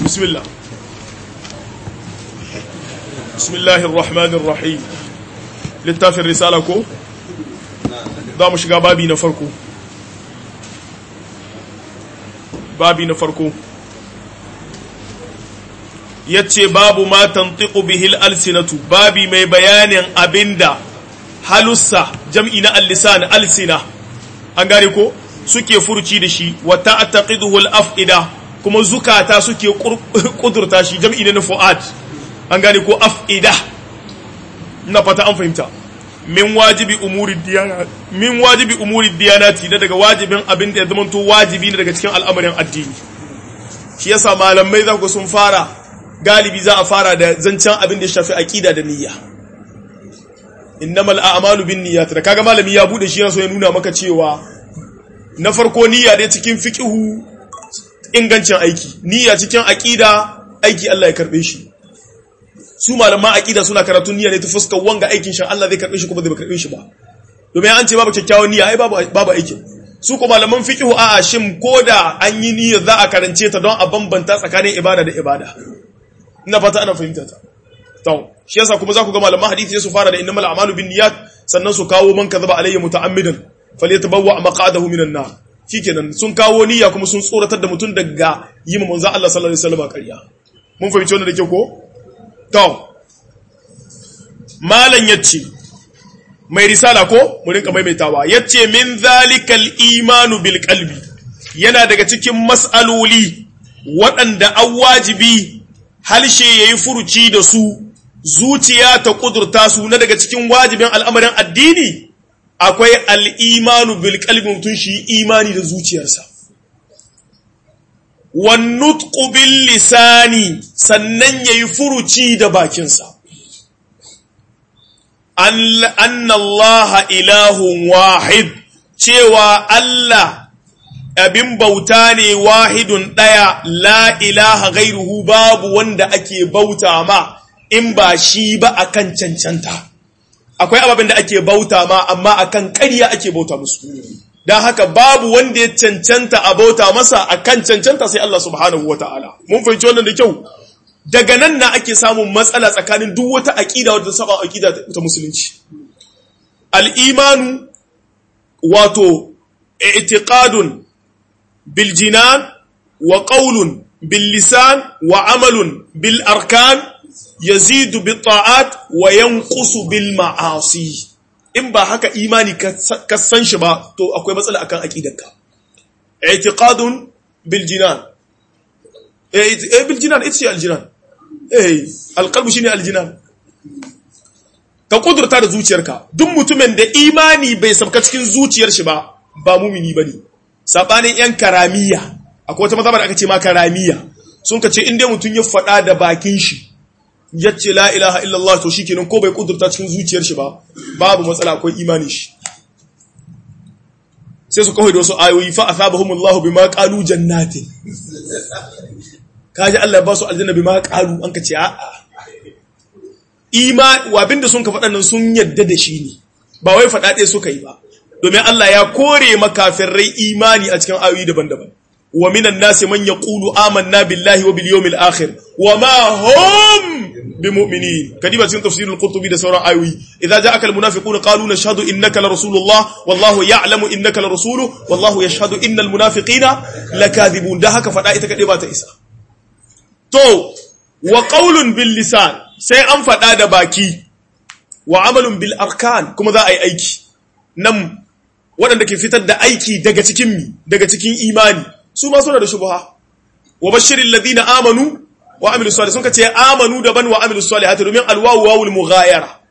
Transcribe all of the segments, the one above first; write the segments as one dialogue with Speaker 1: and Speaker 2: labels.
Speaker 1: bismillah bismillahir rahmanir rahim littafin risala ko za mu shiga babi na farko babi na farko yace babu ma tantiqu bihil alsinatu babi mai bayanin abinda halussa jam'i na al-lisan alsina an gane ko suke furuci da shi wa ta'taqiduhu al-af'ida kuma zukata suke kudurta shi jam'i na fu'ad an gane ko af'ida ina fata an fahimta min wajibi umuri diyana min wajibi umuri diyanati da daga wajibin abin da ya zama to wajibi ne daga cikin al'amarin addini shi yasa malamai za ku sun fara galibi za a fara da zancen abin da ya shafi aqida da niyya innamal a'malu bin niyyat da kaga malami ya bude shi yana so ya nuna maka cewa na farko niyya dai cikin fiqhu ingancin aiki niyya cikin aqida aiki Allah ya karbe shi su malaman aqida suna karatun niyya ne ta fuskar wanga aikin shan Allah zai karbe shi kuma zai karbe shi ba domin an ce babu kyakkyawan niyya ai babu babu aikin su ko malaman fiqhu a'a shin koda an yi niyya za a karance ta don a bambanta tsakanin ibada da ibada ina fata ana fahimta ta to shi yasa kuma za ku ga malaman hadisi su fara da innamal a'malu binniyat sannan su kawo man kadhaba alayya muta'ammidan falyatabawwa maq'adahu minan nar shikenan sun kawo niyya kuma sun tsoratar da mutum daga yi ma manzo Allah sallallahu alaihi wasallam ƙarya mun fahimci wannan da kyau ko to malan yace mai risala ko mu rinka maimaitawa yace min zalikal imanu bil qalbi yana daga cikin mas'aloli waɗanda an wajibi halshe yayi furuci da su zuciya ta kudurta su na daga cikin wajibin al'amarin addini akwai al'imanu bil kalbin mutum shi imani da zuciyarsa wannutku bil lisani sannan ya yi furuci da bakinsa annallaha ilahun wahid cewa Allah abin bauta ne wahidun ɗaya la ilaha gairuhu babu wanda ake bauta ma in ba shi ba akan cancanta akwai ababen da ake bauta ma amma akan ƙarya ake bauta musu don haka babu wanda ya cancanta a bauta masa akan cancanta sai Allah subhanahu ta'ala. mun fahimci wannan da kyau daga nan na ake samun matsala tsakanin duk wata aƙida wadda saba aƙida ta musulunci al-imanu wato i'tiqadun bil jinan wa qawlun bil lisan wa amalun bil arkan yazidu bi ta'at wa yanqusu bil ma'asi in ba haka imani ka san shi ba to akwai matsala akan aqidarka i'tiqadun bil jinan eh bil jinan itsi al jinan eh al qalbu shine al jinan ka kudurta da zuciyarka duk mutumin da imani bai sabka cikin zuciyar shi ba ba mumini bane sabanin yan karamiya akwai wata mazhaba da aka ce ma karamiya sun ka ce in dai mutum ya faɗa da bakin shi yace la ilaha illallah to shikenan ko bai kudurta cikin zuciyar shi ba babu matsala akwai imani shi sai su kawai da wasu ayoyi fa asabahumullahu bima qalu jannatin kaji Allah ba su aljanna bima qalu an ka ce a'a ima wa abinda sun ka faɗan nan sun yadda da shi ne ba wai faɗa ɗaya suka yi ba domin Allah ya kore makafirai imani a cikin ayoyi daban-daban wa minan nasi man yaqulu amanna billahi wa bil yawmil akhir wa ma hum bimu'minin kadiba cikin tafsirul qurtubi da sauran ayoyi idza ja'aka al munafiqun qalu nashhadu innaka la rasulullah wallahu ya'lamu innaka la rasuluhu wallahu yashhadu innal munafiqina lakadibun da haka fada ita kade ba ta isa to wa qawlun bil lisan sai an fada da baki wa amalun bil arkan kuma za a yi aiki nan waɗanda ke fitar da aiki daga cikin mi daga cikin imani su ma suna da shubha wa bashirin ladina amanu wa amilu salih sun kace amanu daban wa amilu salihati domin alwawu wawul mughayara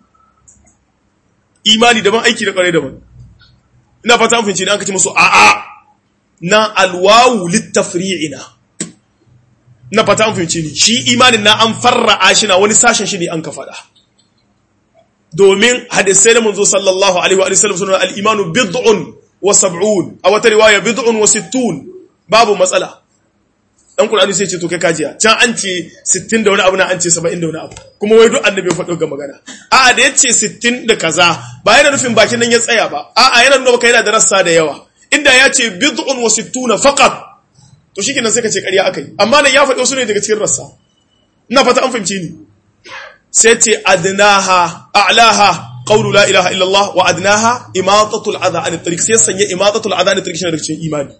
Speaker 1: imani daban aiki da kare daban ina fata an fince ne an kace musu a a na alwawu litafri'ina ina fata an fince ni shi imanin na an farra'a shi na wani sashen shi ne an ka fada domin hadisai da manzo sallallahu alaihi wa sallam sunan al-imanu bid'un wa sab'un a wata riwaya bid'un wa sittun babu matsala dan Qur'ani sai ce to kai kajiya can an ce 60 da wani abu na an ce 70 da wani abu kuma wai duk annabi ya faɗo ga magana a'a da yace 60 da kaza ba yana nufin bakin nan ya tsaya ba a'a yana nuna maka yana da rassa da yawa inda ya ce bid'un wa sittuna faqat to shi kenan sai ka ce ƙarya aka yi amma nan ya faɗi wasu ne daga cikin rassa ina fata an fahimci ni sai ce adnaha a'laha qawlu la ilaha illallah wa adnaha imatatul adha an tariq sai sanya imatatul adha an tariq shi daga cikin imani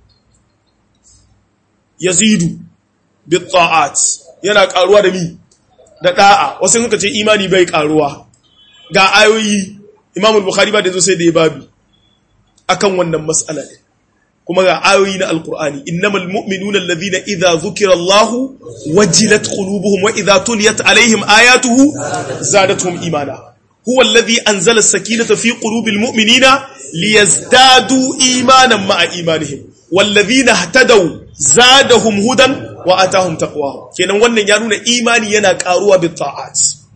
Speaker 1: yazidu bit ta'at yana karuwa da mi da da'a wasu suka ce imani bai karuwa ga ayoyi Imam al-Bukhari ba da zo sai da ya babi akan wannan mas'ala ne kuma ga ayoyi na alkur'ani innamal mu'minuna alladhina idza dhukira Allahu wajilat qulubuhum wa idza tuliyat alaihim ayatuhu zadatuhum imana huwa alladhi anzala as-sakinata fi qulubil mu'minina liyazdadu imanan ma'a imanihim walladhina ihtadaw zadahum hudan wa atahum taqwa kenan wannan ya nuna imani yana karuwa bi ta'at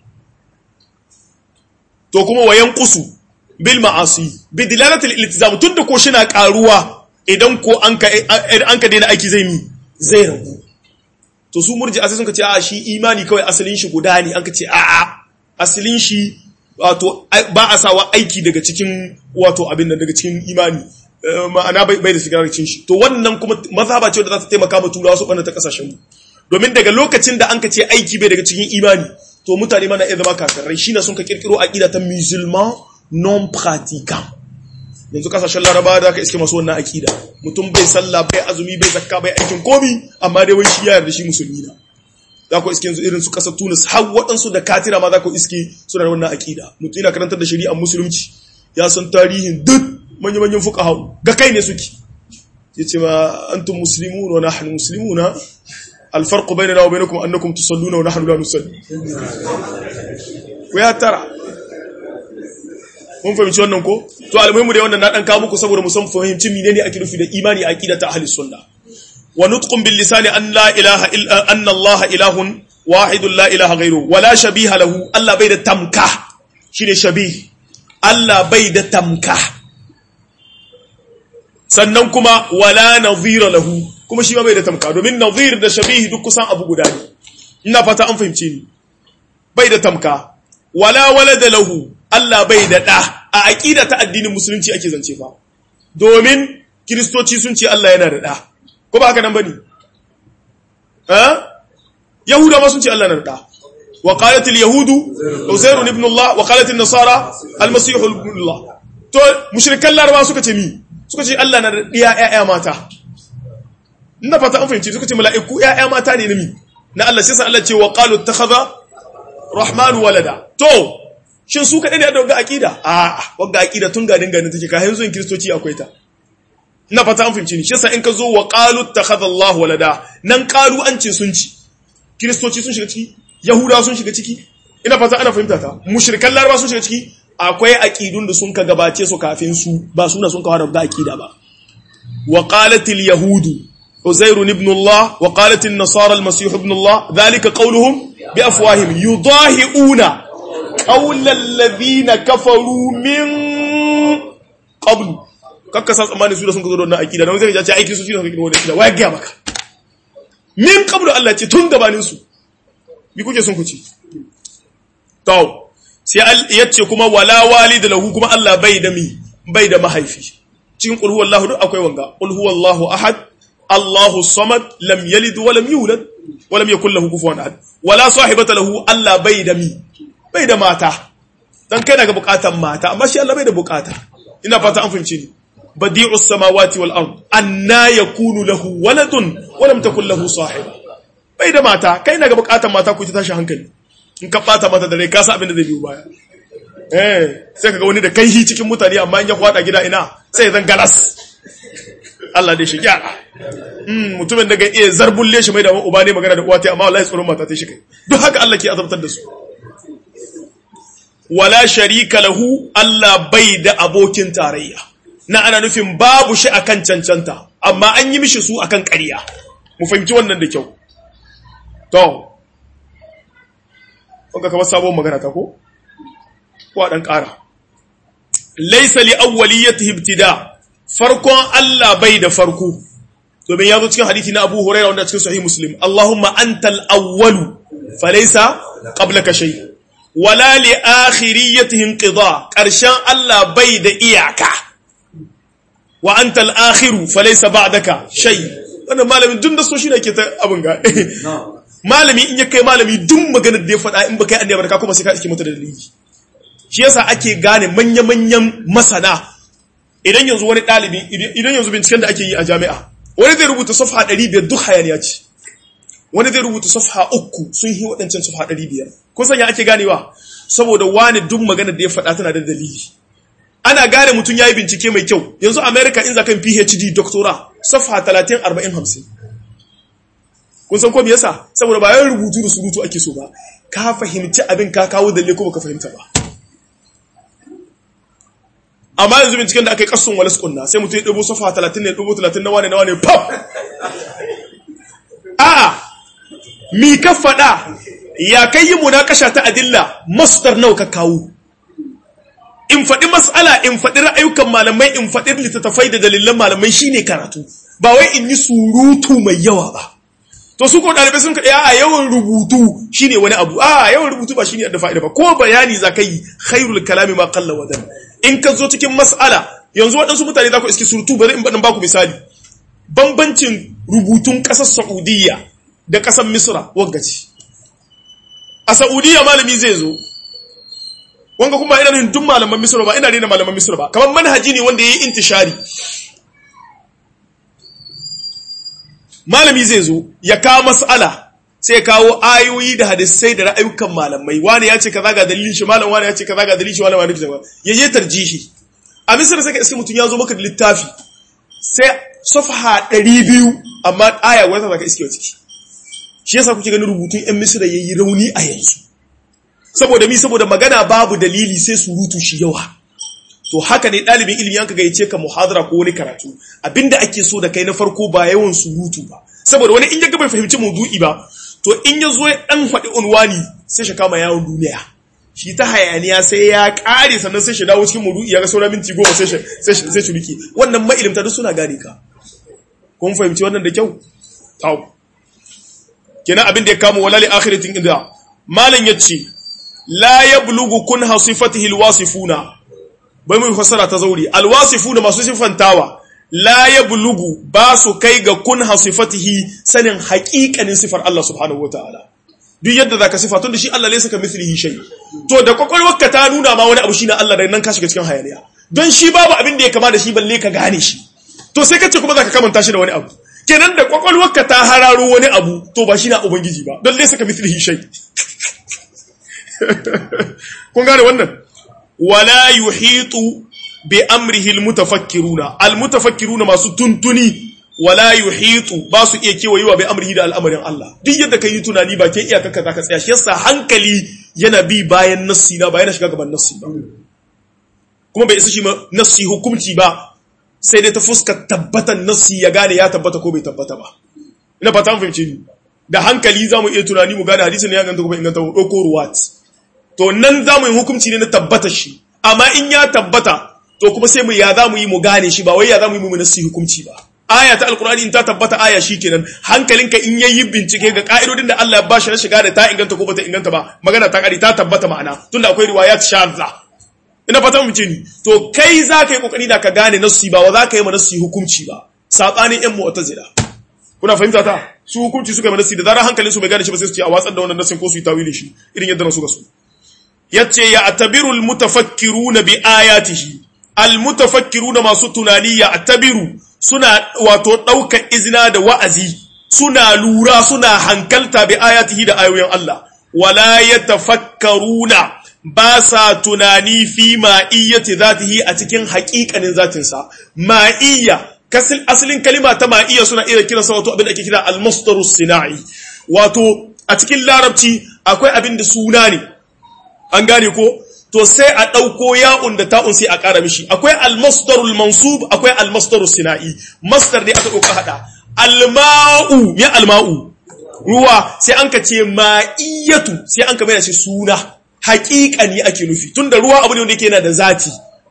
Speaker 1: to kuma wayan qusu bil ma'asi bi dilalati al-iltizam tunda ko shi na karuwa idan ko an ka daina aiki zai mi zai ragu to su murji asali sun ka ce a shi imani kawai asalin shi guda ne an ka ce a a asalin shi wato ba a sawa aiki daga cikin wato abin nan daga cikin imani ma'ana bai da shigar cikin shi to wannan kuma mazhaba ce da za ta taimaka ma turawa su ta kasashen mu domin daga lokacin da an ka ce aiki bai daga cikin imani to mutane mana iya zama kafirai shi na sun ka kirkiro aqida ta musulman non pratiquant yanzu kasashen laraba da aka iske masu wannan akida mutum bai sallah bai azumi bai zakka bai aikin komi amma dai wai shi ya yarda shi musulmi na za ku iske yanzu irin su kasar tunis har waɗansu da katira ma za ku iske suna da wannan akida mutum yana karantar da shari'ar musulunci ya san tarihin duk manya-manyan fuka hau ga kai ne suke ya ce ma antum muslimun wa nahnu muslimuna alfarqu bainana wa bainakum annakum tusalluna wa nahnu la nusalli ku ya tara mun fahimci wannan ko to almuhimu da wannan na dan kawo muku saboda mu san fahimci menene ake nufi da imani aqida ta ahli sunna wa nutqun bil lisani an la ilaha illa anna allah ilahun wahidun la ilaha ghairu wa la shabiha lahu allah bai da tamka shine shabih allah bai da tamka sannan kuma wala nadhira lahu kuma shi ma bai da tamka domin nadhir da shabih duk kusan abu guda ne ina fata an fahimce ni bai da tamka wala walada lahu Allah bai da ɗa a aƙida ta addinin musulunci ake zance fa domin kiristoci sun ce Allah yana da ɗa ko ba haka nan bane eh yahuda ma sun ce Allah yana da ɗa wa qalat al yahudu uzair ibn Allah wa qalat an nasara al masih ibn Allah to mushrikan laraba suka ce mi suka ce Allah na da ɗiya ƴaƴa mata ina fata an fahimci suka ce mala'iku ƴaƴa mata ne na mi na Allah sai sa Allah ce wa qalu ittakhadha rahmanu walada to shin su kaɗai ne da wagga aƙida a wagga aƙida tun gadin gadin take ka yanzu in kiristoci akwai ta ina fata an fahimci ni shi yasa in ka zo wa qalu takhadha Allahu walada nan qalu an ce sun ci kiristoci sun shiga ciki yahudawa sun shiga ciki ina fata ana fahimta ta mushrikan laraba sun shiga ciki akwai aqidun da sun ka gabace su kafin su ba suna sun kawo da aqida ba wa qalat al yahudu uzair ibn Allah wa qalat an nasara al masih ibn Allah dhalika qawluhum bi afwahim yudahiuna قول الذين كفروا من قبل kakka sa tsammanin su da sun ka zo da wannan akida don zai ce aiki su shi da suka kirwa da akida waya gaya maka min qablu Allah ce tun gabanin su bi kuke sun kuce to sai ya ce kuma wala walida lahu kuma Allah bai da mi bai da mahaifi cikin qul huwallahu duk akwai wanga qul huwallahu ahad Allahu samad lam yalid wa lam yulad wa lam yakul lahu kufuwan ahad wala sahibata lahu Allah bai da mi bai da mata dan kai daga bukatan mata amma shi Allah bai da bukata ina fata an fahimci ni badi'us samawati wal ard anna yakunu lahu waladun wa lam takul lahu sahiba bai da mata kai daga bukatan mata ku ta tashi hankali in ka bata mata da rai ka san abin da zai biyo baya eh sai kaga wani da kai hi cikin mutane amma in ya kwada gida ina sai zan galas Allah dai shi gyara mm mutumin da ga iya zarbulle shi mai da uba ne magana da uwa ta amma wallahi tsoron mata ta shi kai duk haka Allah ke azabtar da su wala sharika lahu Allah bai da abokin tarayya na ana nufin babu shi akan cancanta amma an yi mishi su akan ƙarya mu fahimci wannan da kyau to kuka kamar sabon magana ta ko ko dan ƙara laysa li awwaliyatihi ibtida farkon Allah bai da farko domin ya zo cikin hadisi na Abu Hurairah wanda cikin sahih Muslim Allahumma antal awwalu falaysa qablaka shay' wala li akhiriyatihi inqida karshen Allah bai da iyaka wa anta al-akhiru falaysa ba'daka shay wannan malamin duk da so shi ne ke ta abin ga malami in ya kai malami duk maganar da ya faɗa in ba kai annabi ka kuma sai ka iske mata da dalili shi yasa ake gane manya-manyan masana idan yanzu wani ɗalibi idan yanzu binciken da ake yi a jami'a wani zai rubuta safha 500 duk hayaniya ce wani zai rubuta safha uku sun yi waɗancan safha 500 kun sanya ake ganewa saboda wani duk magana da ya faɗa tana da dalili ana gane mutum ya yi bincike mai kyau yanzu america in zakan phd doctora safha 30 40 50 kun san ko me yasa saboda ba yawan rubutu da surutu ake so ba ka fahimci abin ka kawo dalle ko baka fahimta ba amma yanzu binciken da aka yi kasun walas kunna sai mutum ya dubo safa 30 ne dubo 30 na wane na wane pop a mi ka faɗa ya kai yi munakasha ta adilla masdar nawa ka kawo in faɗi mas'ala in faɗi ra'ayukan malamai in faɗi littattafai da dalilan malamai shine karatu ba wai in yi surutu mai yawa ba to su ko ɗalibai sun kaɗa a yawan rubutu shine wani abu a yawan rubutu ba shine da fa'ida ba ko bayani za ka yi khairul kalami ma qalla wadan in ka zo cikin mas'ala yanzu waɗansu mutane za ku iske surutu bari in baɗin baku misali bambancin rubutun ƙasar Saudiya da ƙasar Misra waggaci a Saudiya malami zai zo wanga kuma ina nuna duk malaman Misra ba ina nuna malaman Misra ba kamar manhaji ne wanda yayi intishari malami zai zo ya kawo mas'ala sai kawo ayoyi da hadisai da ra'ayukan malamai wani ya ce kaza ga dalilin shi malam wani ya ce kaza ga dalilin shi wani wani kaza ya je tarjihi a misir sai ka iske mutum ya zo maka da littafi sai safha 200 amma aya wata zaka iske ciki shi yasa kuke ganin rubutun yan misira yayi rauni a yanzu saboda mi saboda magana babu dalili sai surutu shi yawa to haka ne ɗalibin ilimi yanka gayyace ka muhadara ko wani karatu abinda ake so da kai na farko ba yawan surutu ba saboda wani in ya bai fahimci maudu'i ba to in ya zo ya dan faɗi unwani sai shi kama yawon duniya shi ta hayaniya sai ya ƙare sannan sai shi dawo cikin maudu'i ya ga sauran minti goma sai shi zai shiriki wannan ma'ilimta duk suna gane ka kun fahimci wannan da kyau tau kenan abin da ya kama wala li akhiratin inda malam yace la yablughu kun hasifatihi alwasifuna bai mu fassara ta zauri alwasifuna masu sifantawa la yablughu ba su kai ga kun hasifatihi sanin haƙiƙanin sifar Allah subhanahu wataala duk yadda zaka sifa tun da shi Allah laysa kamithlihi shay to da kwakwalwarka ta nuna ma wani abu shine Allah da nan ka shiga cikin hayaniya don shi babu abin da ya kama da shi balle ka gane shi to sai kace kuma zaka kamanta shi da wani abu kenan da kwakwalwarka ta hararo wani abu to ba shi na ubangiji ba don laysa kamithlihi shay kun gane wannan wala yuhitu bi amrihi almutafakkiruna almutafakkiruna masu tuntuni wala yuhitu ba su iya kewayewa bi amrihi da al'amarin Allah duk yadda kai tunani ba ke iyaka ka zaka tsaya shi yasa hankali yana bi bayan nassi na ba yana shiga gaban nassi ba kuma bai isa shi nassi hukunci ba sai dai ta fuska tabbatan nassi ya gane ya tabbata ko bai tabbata ba ina fata an fahimce ni da hankali zamu iya tunani mu gane hadisin ya ganta ko bai inganta ko ruwat to nan zamu yi hukunci ne na tabbata shi amma in ya tabbata to kuma sai mu ya zamu yi mu gane shi ba wai ya zamu yi mu nassi hukunci ba aya ta alkurani in ta tabbata aya shikenan hankalinka in yayi bincike ga ka'idodin da Allah ya bashi na shiga da ta inganta ko bata inganta ba magana ta kari ta tabbata ma'ana tunda akwai riwayat shadza ina fata mu ce ni to kai za ka yi kokari da ka gane nassi ba wa za ka yi ma nassi hukunci ba sabanin yan mu'tazila kuna fahimta ta su hukunci suka yi nassi da zarar hankalin su bai gane shi ba sai su ce a watsar da wannan nassin ko su yi tawili shi irin yadda nasu ga su yace ya atabiru almutafakkiruna bi ayatihi almutafakkiruna masu tunani ya atabiru suna wato ɗaukar izina da wa'azi suna lura suna hankalta bi ayatihi da ayoyin Allah wala yatafakkaruna ba sa tunani fi ma'iyyati zatihi a cikin haƙiƙanin zatinsa ma'iyya kasil asalin kalima ta ma'iyya suna iya kiransa wato abin da ake kira al-masdarus sina'i wato a cikin larabci akwai abin da suna ne an gane ko to sai a ɗauko ya'un da ta'un sai a ƙara mishi akwai almasdarul mansub akwai almasdarul sina'i masdar ne aka ɗauka haɗa alma'u ya alma'u ruwa sai an ka ce ma'iyatu sai an ka mai shi suna haƙiƙa ne ake nufi tunda ruwa abu ne wanda yake yana da zati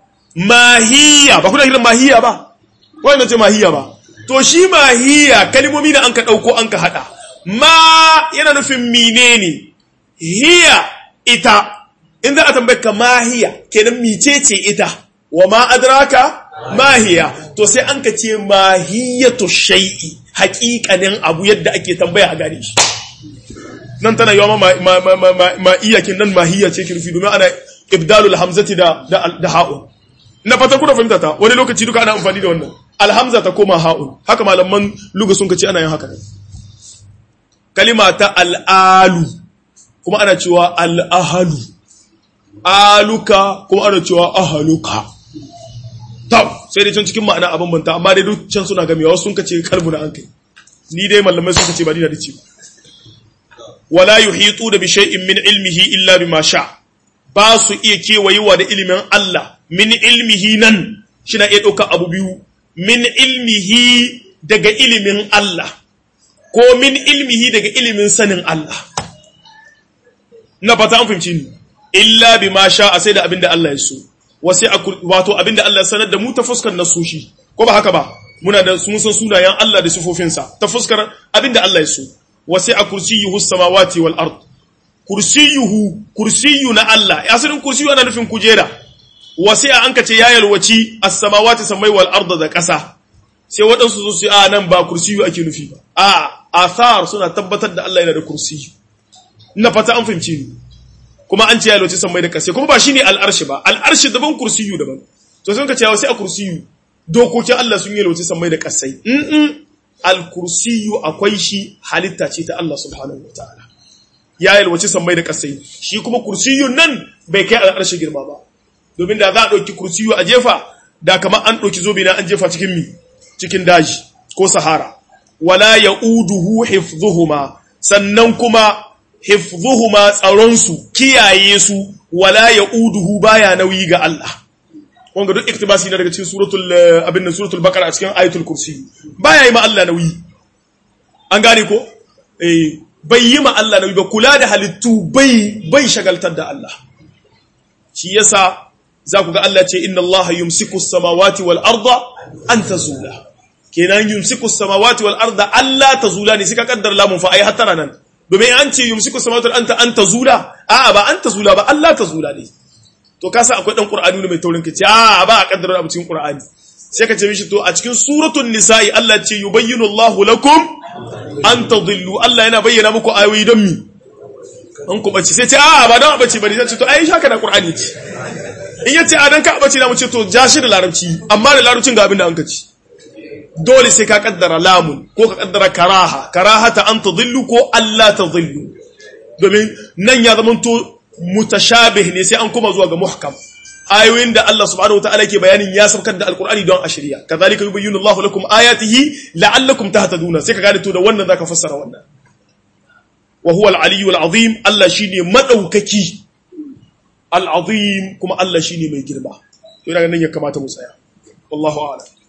Speaker 1: mahiya ba kuna kiran mahiya ba wannan ce mahiya ba to shi mahiya kalmomi da an ka ɗauko an ka haɗa ma yana nufin menene hiya ita in za a tambaye ka mahiya kenan micece ita wa ma adraka mahiya to sai an ka ce mahiyatu shay'i haƙiƙanin abu yadda ake tambaya a gane shi nan tana yawa ma ma ma ma ma, ma iyakin nan mahiyya ce kirfi domin ana ibdalul hamzati da da, da ha'un na fatan kuna fahimta ta wani lokaci duka ana amfani da wannan alhamza ta koma ha'un haka malaman luga sun kace ana yin haka kalima ta al'alu kuma ana cewa al'ahalu aluka kuma ana cewa ahaluka tab sai dai can cikin ma'ana abin banta amma dai duk can suna gamewa sun kace kalbu na an kai ni dai malamai sun kace ba ni da dace wala yuhitu da bi shay'in min ilmihi illa bima sha ba su iya kewayewa da ilimin Allah min ilmihi nan shina iya ɗauka abu biyu min ilmihi daga ilimin Allah ko min ilmihi daga ilimin sanin Allah na fata an fahimci ni illa bima sha a sai da abinda Allah ya so wasai wato abinda Allah ya sanar da mu ta fuskar nasoshi ko ba haka ba muna da sun san sunayen Allah da sifofinsa ta fuskar abinda Allah ya so wasai a kursiyuhu samawati wal ard kursiyuhu kursiyu na Allah asalin kursiyu ana nufin kujera wasai an kace ya yalwaci as-samawati samai wal ard da ƙasa sai waɗansu su su a nan ba kursiyu ake nufi ba a athar suna tabbatar da Allah yana da kursiyu ina fata an fahimci ni kuma an ce ya loci sammai da ƙasa kuma ba shine al'arshi ba al'arshi daban kursiyu daban to sun ka ce sai a kursiyu dokokin Allah sun yi loci sammai da ƙasai in al-kursiyu akwai shi halitta ce ta Allah subhanahu wataala ya yalwaci sammai da ƙasai shi kuma kursiyun nan bai kai al'arshi girma ba domin da za a ɗauki kursiyu a jefa da kamar an ɗauki zobe na an jefa cikin mi cikin daji ko sahara wala ya'uduhu hifdhuhuma sannan kuma hifdhuhuma tsaronsu kiyaye su wala ya'uduhu baya nauyi ga Allah wanga duk iktibasi na daga cikin suratul abin nan suratul baqara a cikin ayatul kursi baya yi ma Allah nauyi an gane ko eh bai yi ma Allah nauyi ba kula da halittu bai bai shagaltar da Allah shi yasa za ku ga Allah ce inna Allah yumsiku as-samawati wal arda an tazula kenan yumsiku as-samawati wal arda alla tazula ne suka kaddara lamun fa ai hatara nan domin an ce yumsiku as-samawati wal anta an tazula a'a ba an tazula ba Allah tazula ne to ka sa akwai dan qur'ani ne mai taurin kace a'a ba a kaddara abu cikin qur'ani sai ka ce mishi to a cikin suratul nisa'i Allah ce yubayyinu Allahu lakum an tadillu Allah yana bayyana muku ayoyi don mi an ku bace sai ce a'a ba don bace bane sai ce to ai shaka da qur'ani ce in yace a dan ka bace na mu ce to ja shi da larabci amma da larabcin ga abin da an ka ci dole sai ka kaddara lamun ko ka kaddara karaha karahata an tadillu ko Allah tadillu domin nan ya zamanto mutashabih ne sai an kuma zuwa ga muhkam ayoyin da Allah subhanahu wataala ke bayanin ya saukar da alqur'ani don a shirya kazalika yubayyinu Allahu lakum ayatihi la'allakum tahtaduna sai ka gane to da wannan zaka fassara wannan wa huwa al-aliyyu al-azim Allah shine madaukaki al-azim kuma Allah shine mai girma to ina ganin ya kamata mu tsaya wallahu a'lam